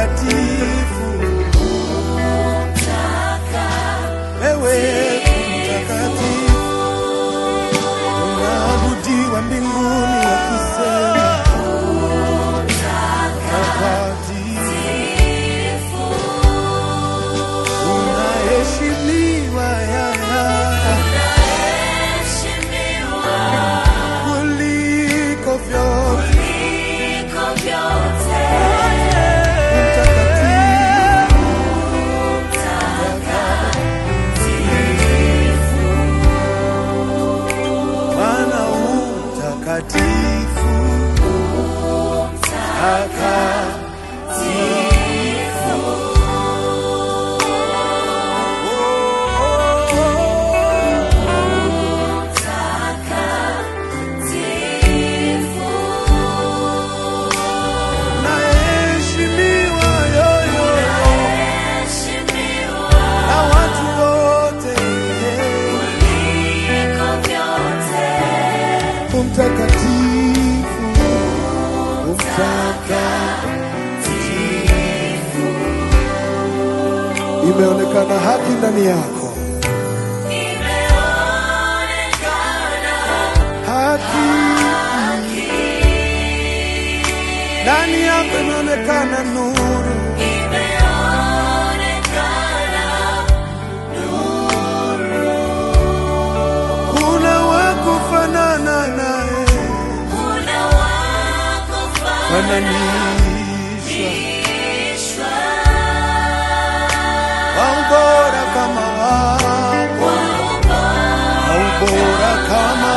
mtakatifu, wewe mtakatifu, unaabudiwa mbinguni wakisema mtakatifu, unaheshimiwa yaya kuliko vyote mtakatifu Bwana utakatifu, takatifu. Naheshimiwa yoyo na watu wote, umtakatifu, umtakatifu. Imeonekana haki ndani yako, haki ndani yako imeonekana nuru, kuna wakufanana naye, fananishwa waubora kama wako, waubora kama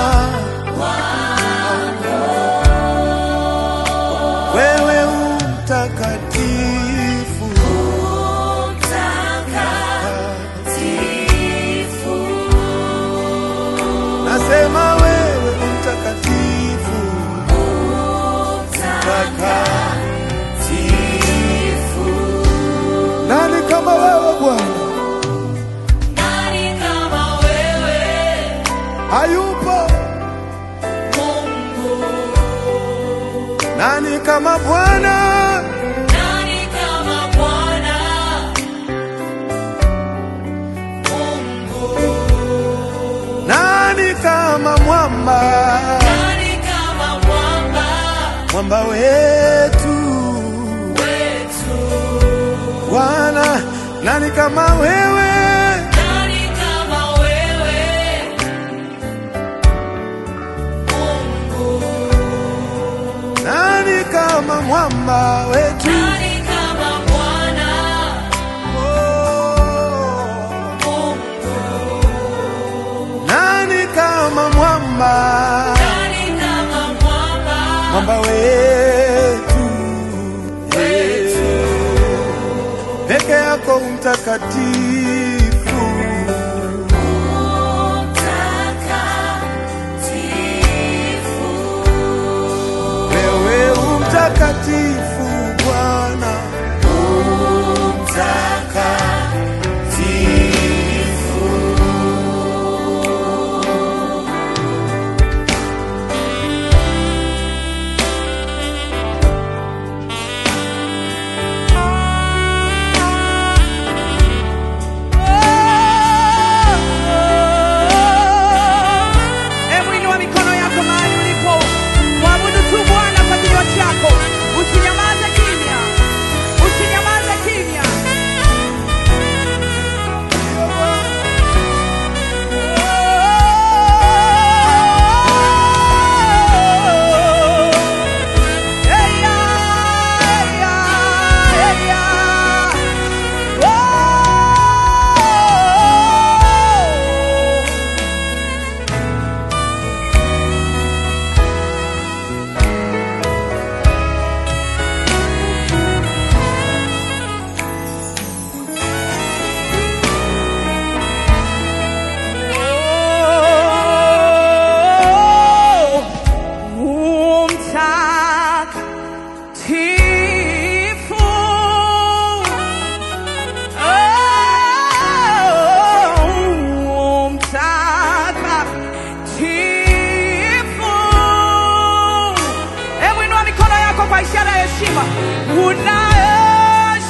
wewe utakatifu, nasema wewe mtakatifu, mtakatifu. Nani kama wewe Bwana? Hayupo. Nani kama Bwana? Nani kama mwamba? Mwamba wetu Bwana, nani kama wewe? Nani kama mwamba wetu? Oh. Nani kama mwamba? Mwamba wetu peke yako mtakatifu, wewe umtakatifu Bwana, umtakatifu. Hebu inua mikono yako mahali ulipo, mwabudu tu Bwana kwa kinywa chako, usinyamaze kimya, usinyamaze kimya. Eya, eya, eya. Oh. Mtakatifu, oh, mtakatifu. Hebu inua mikono yako kwa ishara ya heshima. Unaheshimiwa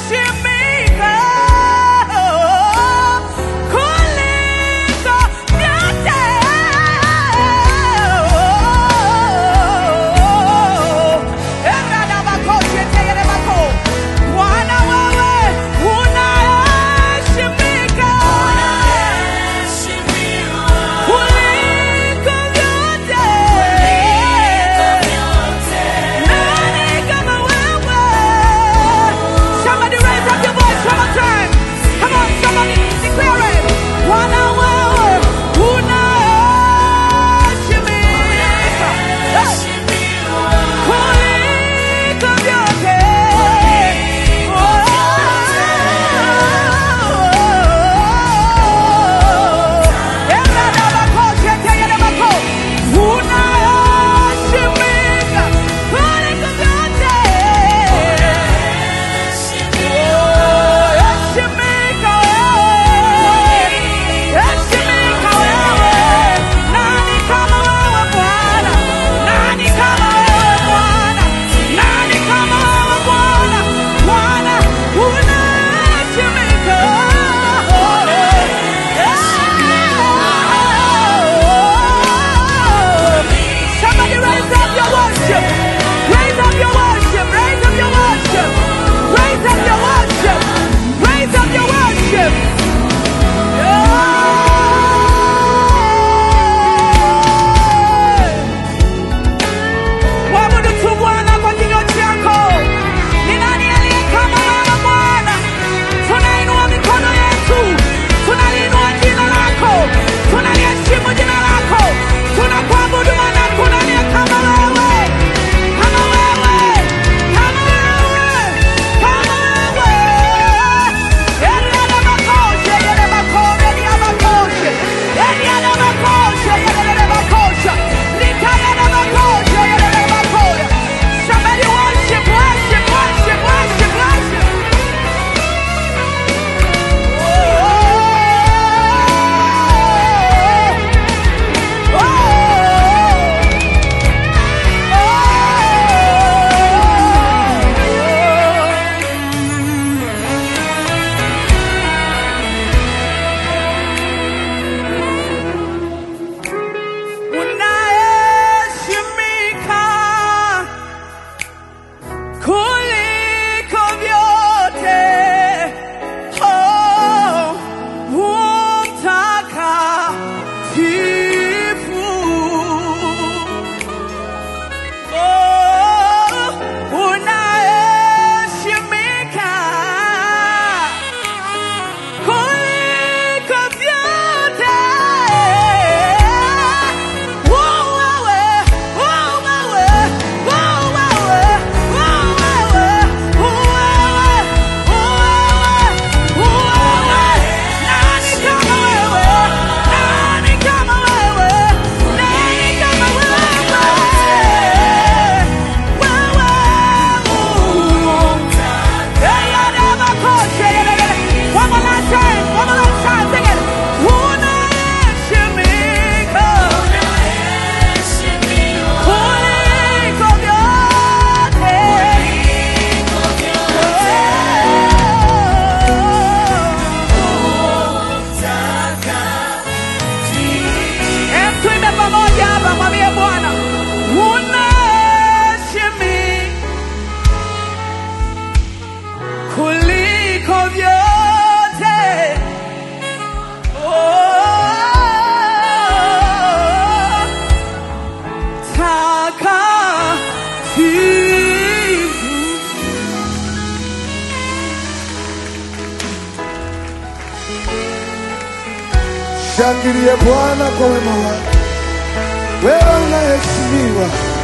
Mshangilie Bwana kwa wema wake, wewe unaheshimiwa.